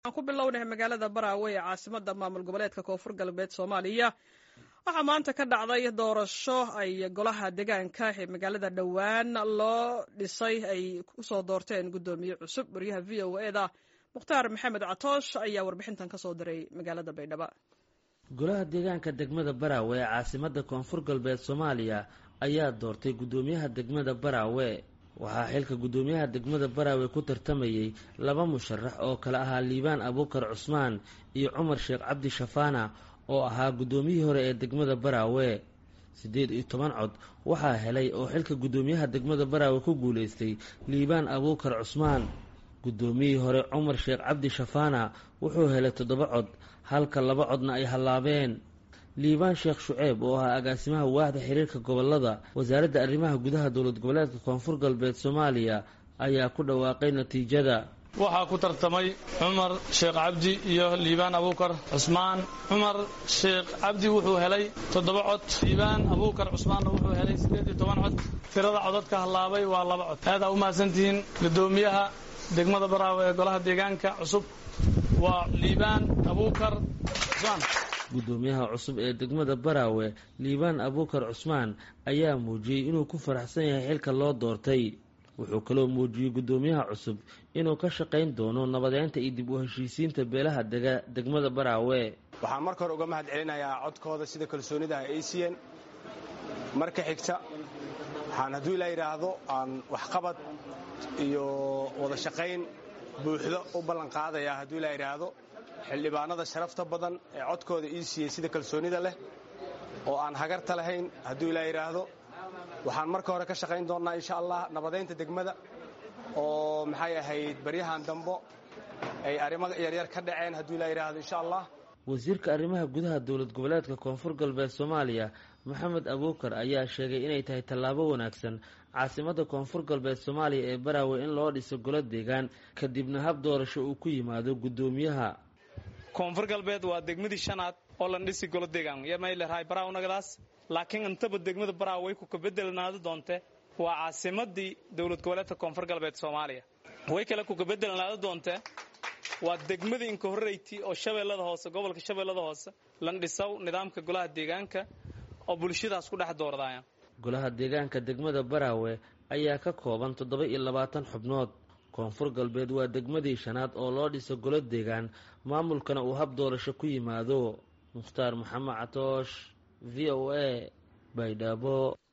aan ku bilownahay magaalada baraawe ee caasimada maamul goboleedka koonfur galbeed soomaaliya waxaa maanta ka dhacday doorasho ay golaha deegaanka ee magaalada dhowaan loo dhisay ay kusoo doorteen guddoomiye cusub wariyaha v o e da mukhtaar maxamed catoosh ayaa warbixintan kasoo diray magaalada baydhabo golaha deegaanka degmada baraawe ee caasimada koonfur galbeed soomaaliya ayaa doortay guddoomiyaha degmada baraawe waxaa xilka guddoomiyaha degmada baraawe ku tartamayey laba musharax oo kale ahaa liibaan abuukar cusmaan iyo cumar sheekh cabdi shafaana oo ahaa guddoomiyihii hore ee degmada baraawe siddeed iyo toban cod waxaa helay oo xilka guddoomiyaha degmada baraawe ku guulaystay liibaan abuukar cusmaan guddoomiyihii hore cumar sheekh cabdi shafaana wuxuu helay toddoba cod halka laba codna ay hallaabeen liibaan sheekh shuceeb oo ahaa agaasimaha waaxda xiriirka gobolada wasaaradda arrimaha gudaha dowlad goboleedka koonfur galbeed soomaaliya ayaa ku dhawaaqay natiijada waxaa ku tartamay cumar sheekh cabdi iyo liibaan abuukar cusmaan cumar sheekh cabdi wuxuu helay toddoba cod liibaan abuukar cusmaanna wuxuu helay siddeed iyo toban cod tirada codadka hallaabay waa laba cod aad aa u mahadsantihiin guddoomiyaha degmada baraawe ee golaha deegaanka cusub waa liibaan abuukar cusmaan guddoomiyaha cusub ee degmada baraawe liibaan abuukar cusmaan ayaa muujiyey inuu ku faraxsan yahay xilka loo doortay wuxuu kaloo muujiyey guddoomiyaha cusub inuu ka shaqayn doono nabadeynta iyo dib u heshiisiinta beelaha dega degmada baraawe waxaan marka hore uga mahad celinayaa codkooda sida kalsoonida ah ay siiyeen marka xigta waxaan hadduu ilaa yidhaahdo aan waxqabad iyo wada shaqayn buuxdo u ballanqaadayaa hadduu ilaa yidhaahdo xildhibaanada sharafta badan ee codkooda ii siiyey sida kalsoonida leh oo aan hagarta lahayn hadduu ilaa yidhaahdo waxaan marka hore ka shaqayn doonnaa insha allah nabadaynta degmada oo maxay ahayd baryahan dambo ay arrimo yaryar ka dhaceen hadduu ilaa yidhaahdo insha allah wasiirka arrimaha gudaha dowlad goboleedka koonfur galbeed soomaaliya maxamed abuukar ayaa sheegay inay tahay tallaabo wanaagsan caasimada koonfur galbeed soomaaliya ee baraawe in loo dhiso golo deegaan kadibna hab doorasho uu ku yimaado guddoomiyaha koonfur galbeed waa degmadii shanaad oo lan dhisi golo deegaan yamaylerahay barawnagadaas laakiin intaba degmada baraawe way ku kabedelnaado doonte waa caasimadii dowlad goboleedka koonfur galbeed soomaaliya way kale ku kabedelnaado doonte waa degmadii inka horreyti oo shabeellada hoose gobolka shabeellada hoose lan dhisaw nidaamka golaha deegaanka oo bulshadaas ku dhex doordaya golaha deegaanka degmada baraawe ayaa ka kooban toddoba iyo labaatan xubnood koonfur galbeed waa degmadii shanaad oo loo dhiso golo deegaan maamulkana uu hab doorasho ku yimaado mukhtaar maxamed catoosh v o a baydhabo